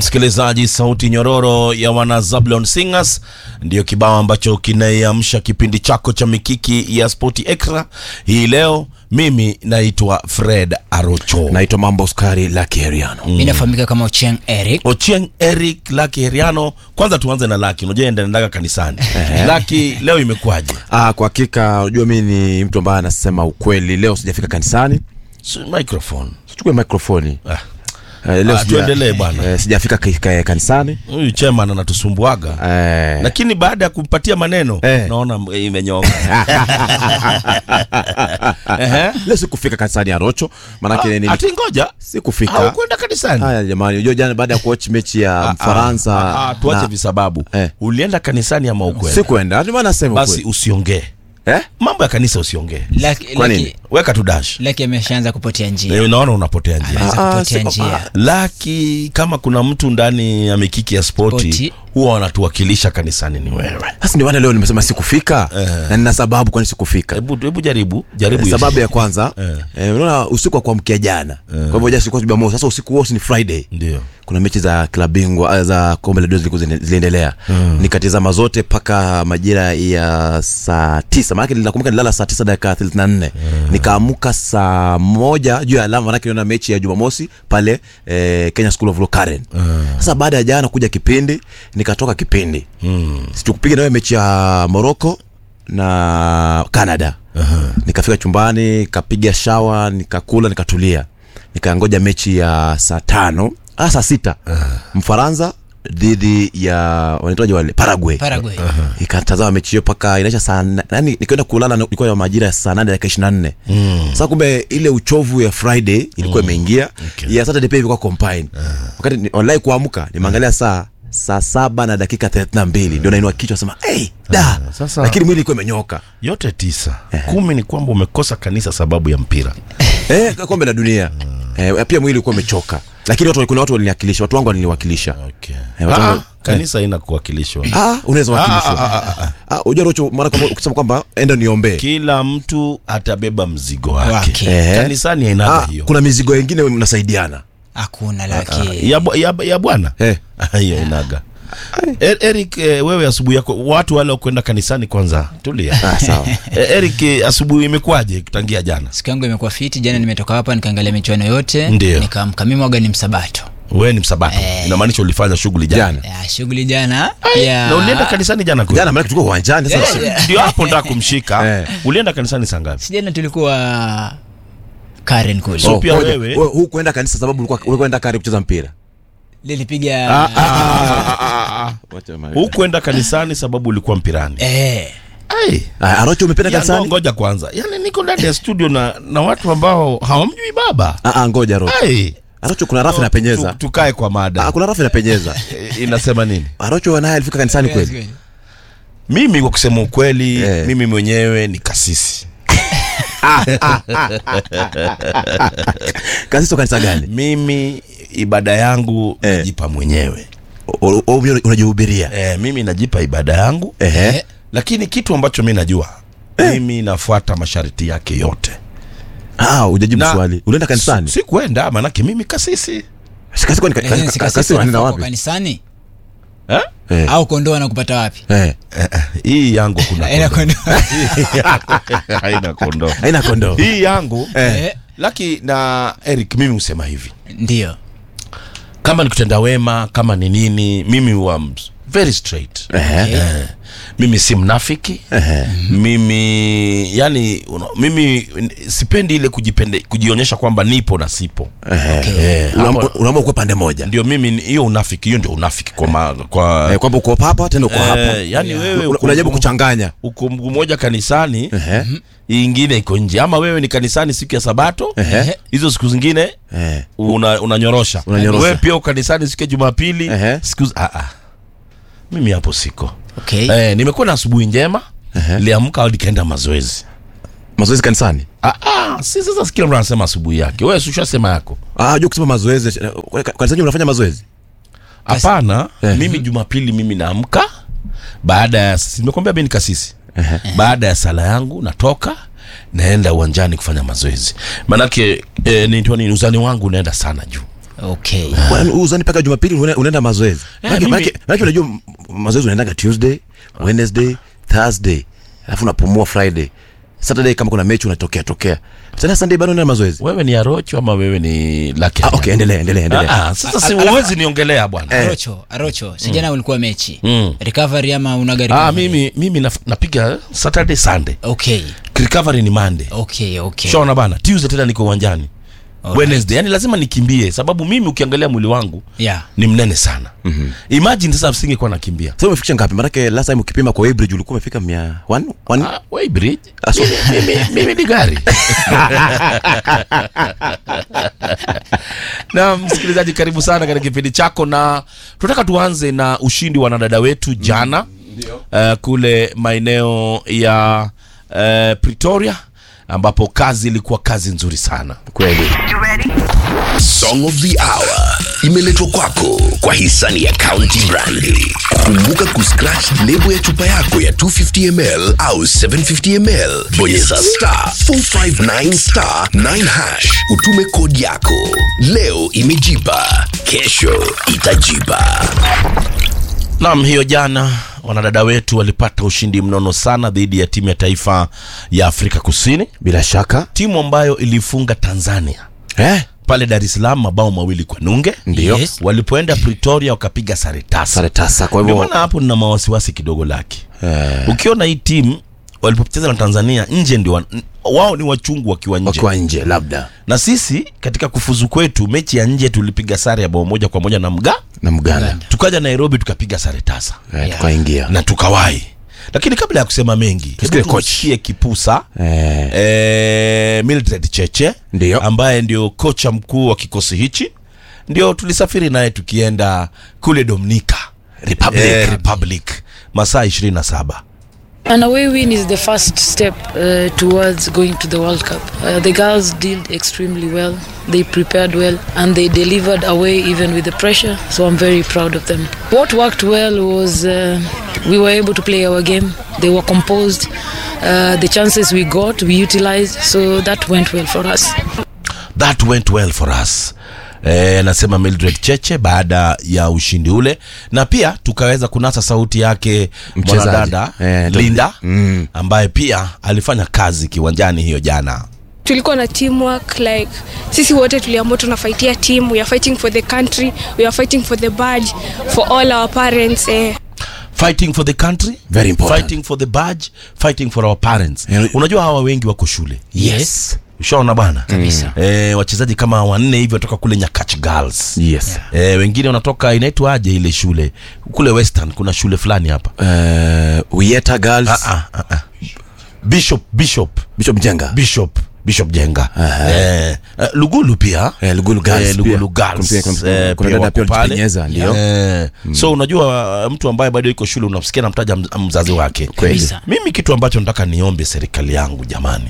Msikilizaji, sauti nyororo ya wana Zablon Singers ndiyo kibao ambacho kinaiamsha kipindi chako cha mikiki ya Spoti Extra hii leo. Mimi naitwa Fred Arocho. naitwa mambo skari la kiheriano mi nafahamika kama Ochieng Eric. Ochieng Eric Laki Heriano. Kwanza tuanze na Laki, unajua endaendaga kanisani. Laki, leo imekuwaje? ah, kwa hakika unajua mi ni mtu ambaye anasema ukweli leo sijafika kanisani S- Microphone. sichukue mikrofoni Ah, eh, leo Ah, sija- tuendelee bwana. eh, sijafika ka- ka- kanisani huyu chairman anatusumbuaga eh, lakini baada ya kumpatia maneno Eh. naona m- imenyoka. Ehe. leo sikufika kanisani ya rocho manake nili- Ati ngoja sikufika haukwenda kanisani? haya jamani unajua jana baada ya kuwatch mechi ya mfaransa Ah, ah, tuache na- visababu Eh. ulienda kanisani ama ukwenda sikuenda ndio maana nasema basi ukweli. usiongee eh? mambo ya kanisa usiongee Laki- Kwa Laki- nini? weka tu dash Laki ameshaanza kupotea njia, Eh, unaona unapotea njia ameanza Ah, kupotea siko- njia. laki kama kuna mtu ndani ya mikiki ya spoti Spoti. huwa wanatuwakilisha kanisani ni wewe sasa ndio maana leo nimesema sikufika na nina sababu kwani sikufika hebu hebu jaribu jaribu hiyo. sababu ya kwanza eh, unaona usiku wa kuamkia jana kwa hivyo jana sikuwa jumamosi sasa usiku huo si ni friday ndio kuna mechi za klabu bingwa ah, za kombe la dunia zilikuwa zine- ziliendelea nikatizama zote mpaka majira ya saa tisa maanake nakumbuka nilala saa tisa dakika thelathini na nne nikaamuka saa moja juu ya alama manake niona mechi ya jumamosi pale eh, kenya school of Law Karen sasa baada ya jana kuja kipindi nikatoka kipindi situkupiga nawe mechi ya morocco na canada nikafika chumbani nikapiga shawa nikakula nikatulia nikangoja mechi ya saa tano ah, saa sita mfaransa dhidi ya wanaitwaje wale paraguay Paraguay. ikatazama mechi hiyo mpaka inaisha saa na- nani nikaenda kulala na- ilikuwa ya majira ya saa nane dakika ishiri na nne sasa kumbe ile uchovu ya friday ilikuwa imeingia ya saturday pia ilikuwa combine wakati ni- online kuamka nimeangalia saa saa saba na dakika thelathini na mbili ndio nainua kichwa sema hey, da sasa- lakini mwili ilikuwa imenyoka yote tisa kumi ni kwamba umekosa kanisa sababu ya mpira eh, kombe la dunia eh, pia mwili ulikuwa umechoka lakini watu, kuna watu waliniwakilisha watu wangu waliniwakilisha okay. Eh, watu ah, wangu- kanisa haina kuwakilishwa ah, unaweza Ah, wakilishwa ah, ah, ah, ah, unajua rocho mara kwa mara ukisema kwamba enda niombee kila mtu atabeba mzigo wake Wake. Eh. kanisani ainaga ah, hiyo kuna mizigo ingine mnasaidiana Hakuna Laki. ya, bu- ya, ya bwana eh. hiyo inaga Er, Eric eh, wewe asubuhi yako watu wale wakwenda kanisani kwanza tulia ah, sawa Eh, Eric eh, asubuhi imekuwaje kutangia jana Siku yangu imekuwa fiti. Jana nimetoka hapa nikaangalia michuano yote, Ndio. nikaamka mimi waga ni msabato. wewe ni msabato inamaanisha ulifanya shughuli jana, Jana. Ya, shughuli jana ya na ulienda kanisani jana kweli? jana maana tulikuwa uwanjani sasa Yeah. ndio hapo nda kumshika Eh. ulienda kanisani saa ngapi si jana tulikuwa Karen kule. So- pia ngoja, wewe- wewe hukuenda kanisa sababu ulikuwa ulikuwa enda kare kucheza mpira Lilipiga Wacha ma- hukwenda kanisani sababu ulikuwa mpirani eh Ai. Ah, arocho umependa Ya, ngo- kanisani ngoja kwanza yani niko ndani ya studio na, na watu ambao hawamjui baba ah, ah, ngoja arocho Ai. arocho kuna rafu inapenyeza Tu- tukae kwa mada ah, kuna rafu inapenyeza Eh, inasema nini arocho naye alifika kanisani kweli mimi kwa kusema ukweli Eh. mimi mwenyewe ni kasisi kasisi wa kanisa gani mimi ibada yangu Eh. najipa mwenyewe O- o- o- unajihubiria eh, mimi najipa ibada yangu ehe Eh. lakini kitu ambacho mi najua mimi nafuata masharti yake yote ah ujajibu Na- swali ulienda kanisani si kwenda maanake mimi kasisi kasisi kwani ka- ka- Lakini ka- si kasisi kasisi wanaenda wanafaa kwa wapi kanisani eh? eh au kondoo anakupata wapi? eh hii yangu kuna Ila kondoo. kondoo. haina kondoo haina kondoo hii yangu Eh. Eh, laki na eric mimi husema hivi Ndio. kama ni kutenda wema kama ni nini mimi huwa m- very straight Ehe. eh, mimi si mnafiki Ehe. mimi yani una, mimi n- sipendi ile kujipende, kujionyesha kwamba nipo na sipo Okay. eh, hapo- Unaamua unaamua kuwa pande moja ndio mimi ni- hiyo unafiki hiyo ndio unafiki kwa, ma, kwa eh, kwamba uko hapa tena uko hapa eh, yani wewe Una- uko- unajaribu kuchanganya uko mguu moja kanisani Ehe. hii ingine iko nje ama wewe ni kanisani siku ya sabato Ehe. hizo siku zingine eh una, unanyorosha Unanyorosha. wewe pia uko kanisani siku ya jumapili Ehe. siku ah, ah. mimi hapo siko Okay. eh, nimekuwa na asubuhi njema liamka hadi nikaenda mazoezi mazoezi kanisani ah, ah, si sasa kila mtu anasema asubuhi yake wewe ushasema yako ah jua kusema mazoezi eh, kanisani unafanya mazoezi hapana Eh. mimi jumapili mimi naamka baada ya nimekwambia mimi ni kasisi baada ya sala yangu natoka naenda uwanjani kufanya mazoezi maanake eh, nitwa nini uzani wangu unaenda sana juu okay Kwani uzani mpaka jumapili unaenda- unaenda mazoezi Maanake- mimi- maanake maanake unajua m- mazoezi unaendaga tuesday wednesday thursday alafu unapumua friday saturday kama kuna mechi unatokea tokea tena sunday bado unaenda mazoezi wewe ni arocho ama wewe ni laki ah, okay endelea endelea endelea Ah, ah, sasa si uwezi niongelea bwana arocho arocho sijana ulikuwa mechi Mm. recovery ama unaga ah, recovery? mimi mimi naf- napiga saturday sunday okay recovery ni monday okay okay shaona bana tuesday tena niko uwanjani Alright. wednesday yani lazima nikimbie sababu mimi ukiangalia mwili wangu yeah ni mnene sana mm-hmm. imagine sasa singekuwa nakimbia sasa umefikisha ngapi maanake last time ukipima kwa Weybridge ulikuwa umefika mia one one ah, Weybridge. Ah, so- mimi, mimi ni gari na msikilizaji karibu sana katika kipindi chako na tunataka tuanze na ushindi wa wanadada wetu jana uh, kule maeneo ya uh, pretoria ambapo kazi ilikuwa kazi nzuri sana kweli Song of the Hour imeletwa kwako kwa hisani ya County Brandi. Kumbuka kuscratch lebo ya chupa yako ya 250ml au 750ml, bonyeza star 459 star 9 hash, utume kodi yako. Leo imejipa, kesho itajipa. Naam, hiyo jana wanadada wetu walipata ushindi mnono sana dhidi ya timu ya taifa ya Afrika Kusini, bila shaka timu ambayo ilifunga Tanzania eh? pale Dar es Salaam mabao mawili kwa nunge. Ndio. Yes. Walipoenda Pretoria wakapiga sare tasa. sare tasa kwa Ndio hivyo maana hapo nina mawasiwasi kidogo laki. eh, Ukiona hii timu walipocheza na Tanzania nje ndio wa- wao ni wachungu wakiwa nje. wakiwa nje labda Na sisi katika kufuzu kwetu mechi ya nje tulipiga sare ya bao moja kwa moja na mga, na mganda tukaja Nairobi tukapiga sare tasa. eh, tukaingia na tukawahi lakini kabla ya kusema mengi Tusikie hebu coach. tumsikie kipusa eh, eh, Mildred Cheche Ndio. ambaye ndio kocha mkuu wa kikosi hichi ndio tulisafiri naye tukienda kule Dominica Republic. eh, Republic masaa 27 An away win is the first step uh, towards going to the World Cup. Uh, the girls did extremely well. They prepared well and they delivered away even with the pressure. So I'm very proud of them. What worked well was uh, we were able to play our game. They were composed. Uh, the chances we got, we utilized. So that went well for us. that went well for us Eh, anasema Mildred Cheche baada ya ushindi ule na pia tukaweza kunasa sauti yake Mchezaji. mwanadada Eh, ndo- Linda Mm. ambaye pia alifanya kazi kiwanjani hiyo jana tulikuwa na teamwork like sisi wote tuliamua tunafaitia team we are fighting for the country we are fighting for the badge for all our parents eh. fighting for the country Very important. fighting for the badge fighting for our parents Yeah. unajua hawa wengi wako shule yes ushaona bana Kabisa. e, wachezaji kama wanne hivi watoka kule nyakach girls yes e, wengine wanatoka inaitwa aje ile shule kule western kuna shule fulani hapa eh, Uyeta girls ah, ah, ah, ah. bishop bishop Bishop Jenga bishop bishop jenga eh, eh, lugulu pia Eh, Lugulu Girls eh, Lugulu pia. Girls, Kuna- kuna- eh, kuna pia dada wako pia pale. walijipenyeza, ndio. Eh, so unajua uh, mtu ambaye bado iko shule unamsikia namtaja mz- mzazi wake Kweli. Kabisa. mimi kitu ambacho nataka niombe serikali yangu jamani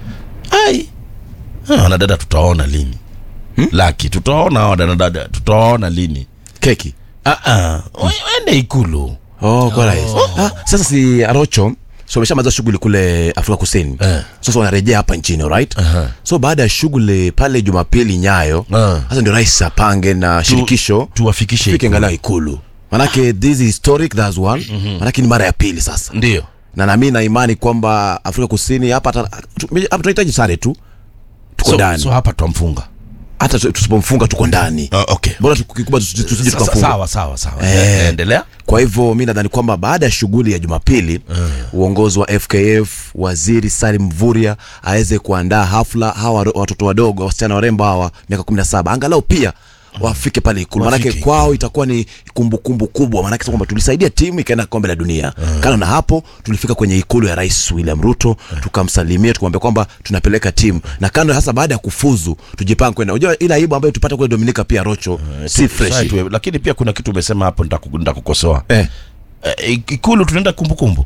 ai Ah, wanadada tutaona lini hmm? laki tutaona hawa wanadada tutaona lini keki ah, ah. we- wende ikulu oh, kwa rais ah, sasa si arocho so ameshamaliza shughuli kule afrika kusini Eh. sasa wanarejea hapa nchini right Aha. so baada ya shughuli pale jumapili nyayo Ah. sasa ndio rais apange na shirikisho tuwafikishe fike ikulu. angalau ikulu manake this is historic that's one manake ni mara ya pili sasa ndio na nami na imani kwamba afrika kusini hapa hata- tu- hapa tunahitaji sare tu tuko so, ndani so hapa twamfunga hata tu- tusipomfunga tuko ndani uh, okay bora tukikubwa tusije tusije Sa- tukafunga sawa sawa sawa Eh. endelea kwa hivyo mi nadhani kwamba baada ya shughuli ya jumapili uongozi wa fkf waziri salim mvuria aweze kuandaa hafla hawa waro- watoto wadogo wasichana warembo hawa miaka 17 angalau pia wafike pale ikulu manake Wafike kwao itakuwa ni kumbukumbu kubwa manake sasa kwamba tulisaidia timu ikaenda kombe la dunia kando na hapo tulifika kwenye ikulu ya rais william ruto tukamsalimia tukamwambia kwamba tunapeleka timu na kando hasa baada ya kufuzu tujipange kwenda unajua ile aibu ambayo tupata kule dominika pia rocho si fresh Right, we- lakini pia kuna kitu umesema hapo nitaku- nitakukosoa eh. Eh, ikulu tunaenda kumbukumbu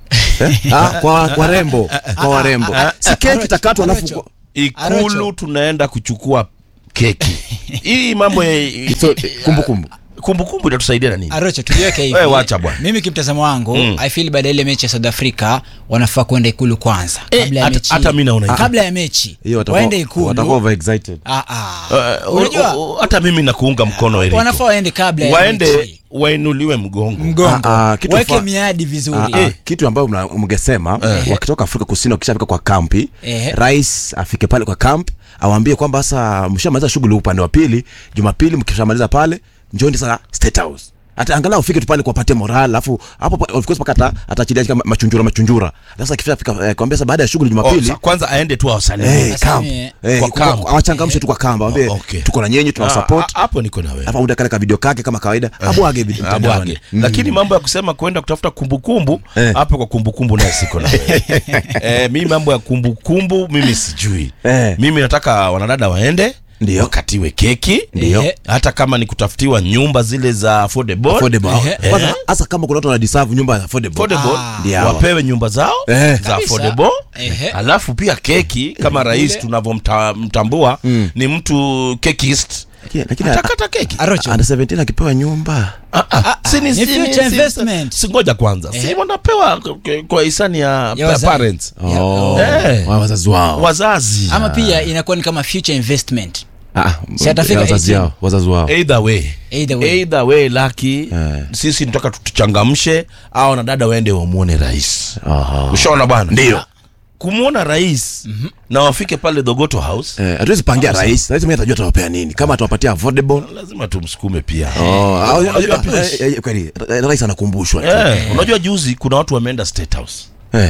Ah, kwa warembo kwa warembo si keki itakatwa alafu Arocho. ikulu Arocho. tunaenda kuchukua keki hii mambo ya So, kumbukumbu kumbukumbu itatusaidia na nini arocho tuliweke hivi Wewe wacha bwana. mimi kimtazamo wangu Mm. i feel baada ya ile mechi ya south africa wanafaa kwenda ikulu kwanza Eh, kabla ya hata- mechi hata mi naona hivyo. kabla ya mechi hiyo watakuwa waende watakuwa ikulu overexcited Ah, ah. Eh, Unajua- u- u- hata mimi nakuunga mkono Eriko. wanafaa waende kabla ya waende mechi. wainuliwe mgongo mgongo Ah, ah, kitu weke fa- miadi vizuri Ah, ah, kitu ambayo mna- mngesema wakitoka afrika kusini wakishafika kwa kampi Ehe. rais afike pale kwa kamp awambie kwamba sasa mshamaliza shughuli upande wa pili jumapili mkishamaliza pale njoni sasa state house hata angalau ufike tu pale kuwapatia moral alafu hapo pa- of course paka ata- ataachilia kama machunjura machunjura sasa akifika eh, kwambia sasa baada ya shughuli Oh, jumapili sa- kwanza aende tu Eh, awasalimie Sasa camp. ni- Eh, Kwa kwa- camp. awachangamshe tu kwa kamba wambie Oh, okay. tuko na nyenyi tuna Ah, support ah, hapo niko na wewe alafu auda kale ka video kake kama kawaida abwage video mtandaoni. abwage lakini mambo ya kusema kwenda kutafuta kumbukumbu Eh. hapo kwa kumbukumbu naye siko na eh, mimi mambo ya kumbukumbu mimi sijui Eh. mimi nataka wanadada waende Ndio. wakatiwe keki Ndio. hata kama ni kutafutiwa nyumba zile za affordable, affordable Ehe. kwanza hasa kama kuna watu wanadeserve nyumba affordable affordable, Ah. Ndio hawa. wapewe nyumba zao Eh. za Kabisa. affordable Ehe. alafu pia keki kama rais tunavyomtambua ni mtu kekist Lakini- lakini atakata keki arocho under 17 akipewa nyumba Ah, ah, si ni- ni si- future si- investment. si ngoja kwanza si Ehe. wanapewa k- kwa hisani ya, Ya pa- wazazi. parents Ya- Oh, Eh. wa wazazi wao wazazi ama pia inakuwa ni kama future investment Ah, Si atafika ya wazazi 18. yao wazazi wao either way Either way. either way laki Eh. sisi tunataka tuchangamshe au na dada waende wamwone rais Aha. ushaona bwana Ndio. kumwona rais na wafike pale dogoto house Eh, hatuwezi pangia rais rais mwenyewe atajua atawapea nini kama atawapatia affordable lazima tumsukume pia Oh, ah, Unajua ah, pia- eh, eh, kweli eh, rais anakumbushwa tu. Eh, unajua juzi kuna watu wameenda state house Eh,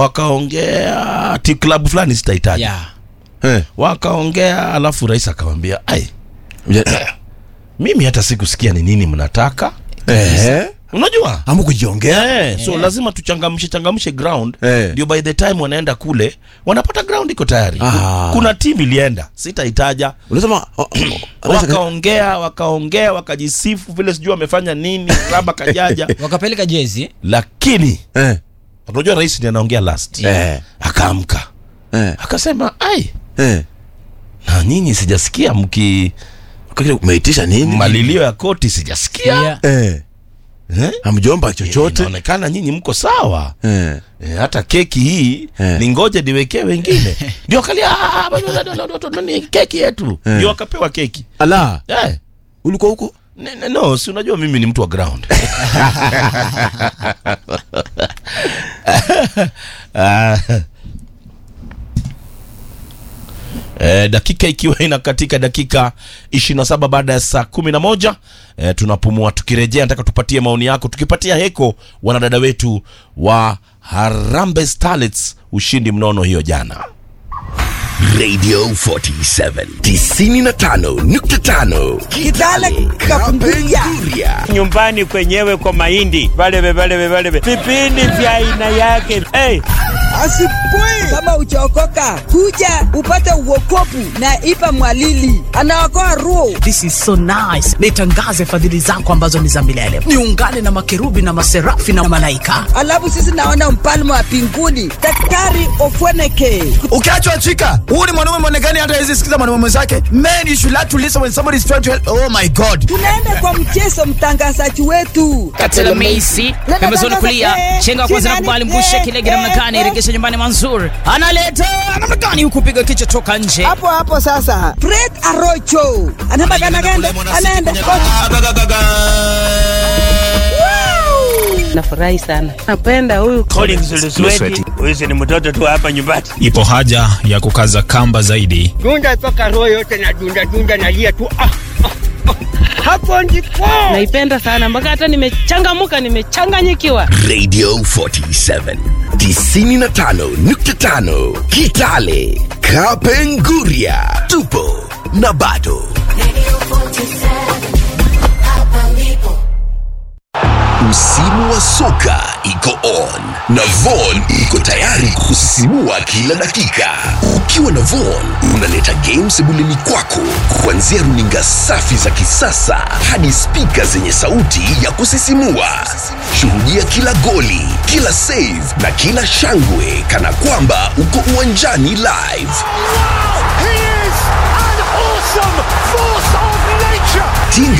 wakaongea ti klabu fulani sitahitaji yeah. eh, wakaongea alafu rais akawambia ai mja- mimi hata sikusikia ni nini mnataka eh, unajua hamu kujiongea Eh, so lazima tuchangamshe changamshe ground Eh. ndio by the time wanaenda kule wanapata ground iko tayari Ah. kuna timu ilienda sitaitaja unasema oh, oh, rais aka- wakaongea wakaongea wakajisifu vile sijui wamefanya nini raba kajaja wakapeleka jezi lakini eh, unajua rais ni anaongea last eh, akaamka eh, akasema ai eh. na nyinyi sijasikia mki Kwa kile umeitisha nini malilio ya koti sijasikia yeah. eh, eh? hamjomba chochote inaonekana nyinyi mko sawa eh. E, hata keki hii Eh. ni ngoje niwekee wengine ndio kalia "Ah, bado, bado, bado, bado, ni keki yetu ndio wakapewa keki ala eh. ulikuwa huko ne- ne- no si unajua mimi ni mtu wa ground Ah. Eh, dakika ikiwa inakatika dakika 27 baada ya saa 11 eh, tunapumua tukirejea nataka tupatie maoni yako tukipatia heko wanadada wetu wa Harambee Starlets ushindi mnono hiyo jana Radio 47 95.5 Kitale Kapunguria. Kapenguria nyumbani kwenyewe kwa mahindi valeve valeve valeve vipindi vya aina yake hey. Asipui kama uchaokoka, kuja upate uokopu na Ipa Mwalili anaokoa roho. This is so nice. Nitangaze fadhili zako ambazo ni za milele, niungane na makerubi na maserafi na malaika. Alafu sisi naona mfalme wa pinguni Daktari Ofweneke. ukiachwa chika huu ni mwanaume mwonekani hata hawezi sikiza mwanaume mwenzake men you should like to listen when somebody is trying to help oh my god Tunaenda kwa mchezo, mtangazaji wetu Katela Meisi pembezoni kulia, chenga wa kwanza na kubali mbushe kilege namna gani, iregesha nyumbani Manzur analeta namna gani, huku piga kichwa toka nje. hapo hapo. Sasa Fred Arocho anataka anaenda anaenda Nafurahi sana, napenda huyu Collins Lusweti huyu si ni mtoto tu hapa nyumbani Ipo haja ya kukaza kamba zaidi. dunda mpaka roho yote na dunda dunda nalia tu ah, ah, ah. hapo ndipo naipenda sana mpaka hata nimechangamuka, nimechanganyikiwa. Radio 47 95.5 Kitale Kapenguria tupo na bado Msimu wa soka iko on na Von iko tayari kusisimua kila dakika. Ukiwa na Von unaleta games sebuleni kwako, kuanzia runinga safi za kisasa hadi spika zenye sauti ya kusisimua. Shuhudia kila goli, kila save na kila shangwe kana kwamba uko uwanjani live. Tinga